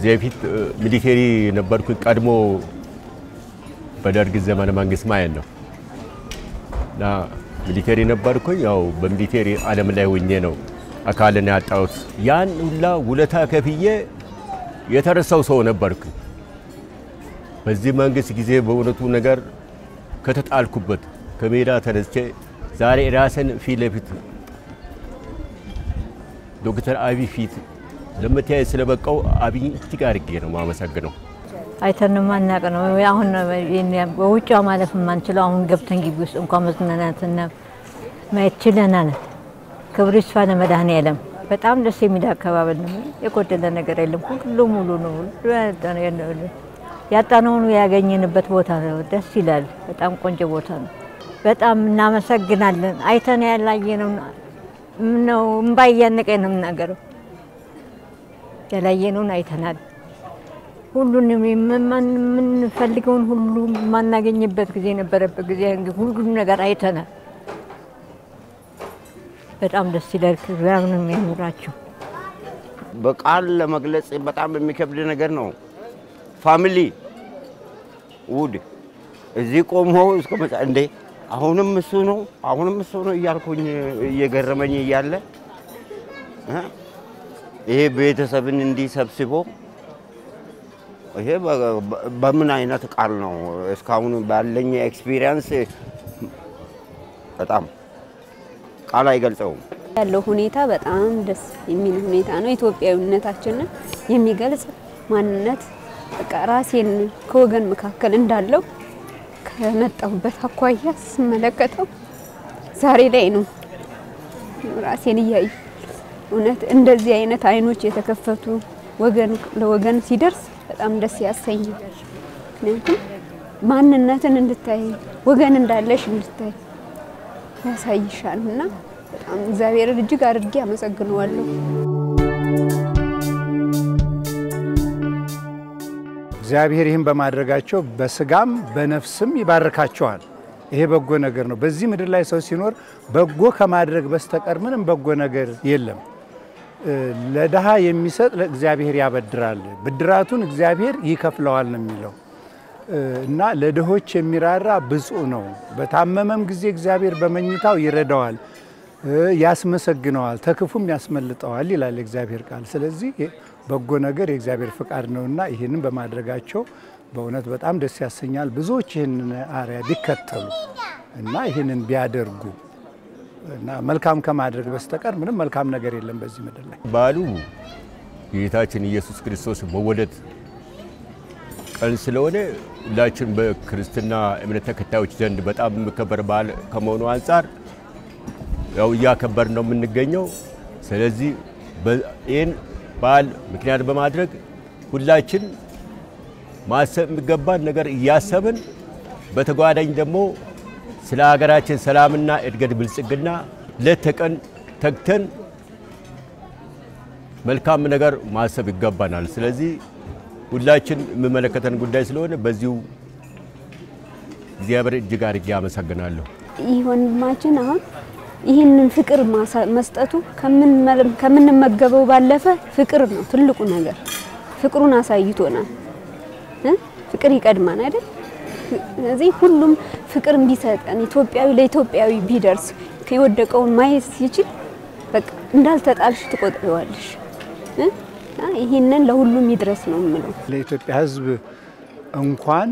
ከዚህ በፊት ሚሊቴሪ ነበርኩኝ። ቀድሞ በደርግ ዘመነ መንግስት ማለት ነው እና ሚሊቴሪ ነበርኩኝ። ያው በሚሊቴሪ ዓለም ላይ ሆኜ ነው አካልን ያጣሁት። ያን ሁላ ውለታ ከፍዬ የተረሳው ሰው ነበርኩኝ። በዚህ መንግስት ጊዜ በእውነቱ ነገር ከተጣልኩበት ከሜዳ ተነስቼ ዛሬ ራስን ፊት ለፊት ዶክተር አብይ ፊት ለመተያየት ስለበቃው አብይ እጅግ አድርጌ ነው ማመሰግነው። አይተን ማናቅ ነው። አሁን በውጭ ማለፍ የማንችለው አሁን ገብተን ግቢ ውስጥ እንኳን መዝናናትና ማየት ችለናል። ክብሩ ይስፋ ለመድኃኔዓለም። በጣም ደስ የሚል አካባቢ ነው። የጎደለ ነገር የለም። ሁሉ ሙሉ ነው። ያጣነውን ያገኘንበት ቦታ ነው። ደስ ይላል። በጣም ቆንጆ ቦታ ነው። በጣም እናመሰግናለን። አይተን ያላየነው ነው። እምባ እያነቀኝ ነው የምናገረው። ያላየነውን አይተናል። ሁሉንም የምንፈልገውን ሁሉ የማናገኝበት ጊዜ የነበረበት ጊዜ ሁሉም ነገር አይተናል። በጣም ደስ ይላል። ክብራም ነው የሚያኑራቸው። በቃል ለመግለጽ በጣም የሚከብድ ነገር ነው። ፋሚሊ ውድ እዚህ ቆሞ እስከ መጣ እንዴ አሁንም እሱ ነው አሁንም እሱ ነው እያልኩኝ እየገረመኝ እያለ እ ይሄ ቤተሰብን እንዲህ ሰብስቦ ይሄ በምን አይነት ቃል ነው እስካሁን ባለኝ ኤክስፒሪየንስ በጣም ቃል አይገልጸውም። ያለው ሁኔታ በጣም ደስ የሚል ሁኔታ ነው። ኢትዮጵያዊነታችንን የሚገልጽ ማንነት በቃ ራሴን ከወገን መካከል እንዳለው ከመጣሁበት አኳያ ስመለከተው ዛሬ ላይ ነው ራሴን እያዩ እውነት እንደዚህ አይነት አይኖች የተከፈቱ ወገን ለወገን ሲደርስ በጣም ደስ ያሰኛል። ምክንያቱም ማንነትን እንድታይ ወገን እንዳለሽ እንድታይ ያሳይሻል እና በጣም እግዚአብሔርን እጅግ አድርጌ አመሰግነዋለሁ። እግዚአብሔር ይህን በማድረጋቸው በስጋም በነፍስም ይባርካቸዋል። ይሄ በጎ ነገር ነው። በዚህ ምድር ላይ ሰው ሲኖር በጎ ከማድረግ በስተቀር ምንም በጎ ነገር የለም። ለድሃ የሚሰጥ ለእግዚአብሔር ያበድራል፣ ብድራቱን እግዚአብሔር ይከፍለዋል ነው የሚለው እና ለድሆች የሚራራ ብፁዕ ነው። በታመመም ጊዜ እግዚአብሔር በመኝታው ይረዳዋል፣ ያስመሰግነዋል፣ ተክፉም ያስመልጠዋል ይላል የእግዚአብሔር ቃል። ስለዚህ በጎ ነገር የእግዚአብሔር ፍቃድ ነውና ይህንን በማድረጋቸው በእውነት በጣም ደስ ያሰኛል። ብዙዎች ይህንን አርያ ቢከተሉ እና ይህንን ቢያደርጉ እና መልካም ከማድረግ በስተቀር ምንም መልካም ነገር የለም በዚህ ምድር ላይ። በዓሉ የጌታችን ኢየሱስ ክርስቶስ መወለድ ቀን ስለሆነ ሁላችን በክርስትና እምነት ተከታዮች ዘንድ በጣም የሚከበር በዓል ከመሆኑ አንጻር ያው እያከበር ነው የምንገኘው። ስለዚህ ይህን በዓል ምክንያት በማድረግ ሁላችን ማሰብ የሚገባን ነገር እያሰብን በተጓዳኝ ደግሞ ስለ ሀገራችን ሰላምና እድገት ብልጽግና ሌት ተቀን ተግተን መልካም ነገር ማሰብ ይገባናል። ስለዚህ ሁላችን የሚመለከተን ጉዳይ ስለሆነ በዚሁ እግዚአብሔር እጅግ አድርጌ አመሰግናለሁ። ይህ ወንድማችን አሁን ይህንን ፍቅር መስጠቱ ከምንመገበው ባለፈ ፍቅር ነው ትልቁ ነገር። ፍቅሩን አሳይቶናል። ፍቅር ይቀድማን አይደል? ስለዚህ ሁሉም ፍቅር ቢሰጠን ኢትዮጵያዊ ለኢትዮጵያዊ ቢደርስ የወደቀውን ማየት ሲችል በቃ እንዳልተጣልሽ ትቆጥሪዋለሽ። ይህንን ለሁሉም ይድረስ ነው የምለው። ለኢትዮጵያ ሕዝብ እንኳን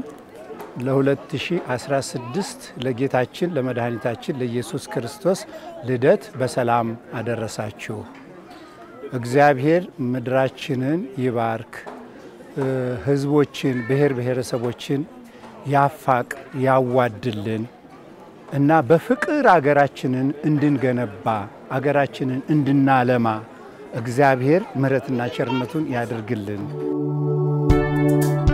ለ2016 ለጌታችን ለመድኃኒታችን ለኢየሱስ ክርስቶስ ልደት በሰላም አደረሳችሁ። እግዚአብሔር ምድራችንን ይባርክ፣ ሕዝቦችን ብሔር ብሔረሰቦችን ያፋቅ ያዋድልን እና በፍቅር አገራችንን እንድንገነባ አገራችንን እንድናለማ እግዚአብሔር ምሕረትና ቸርነቱን ያደርግልን።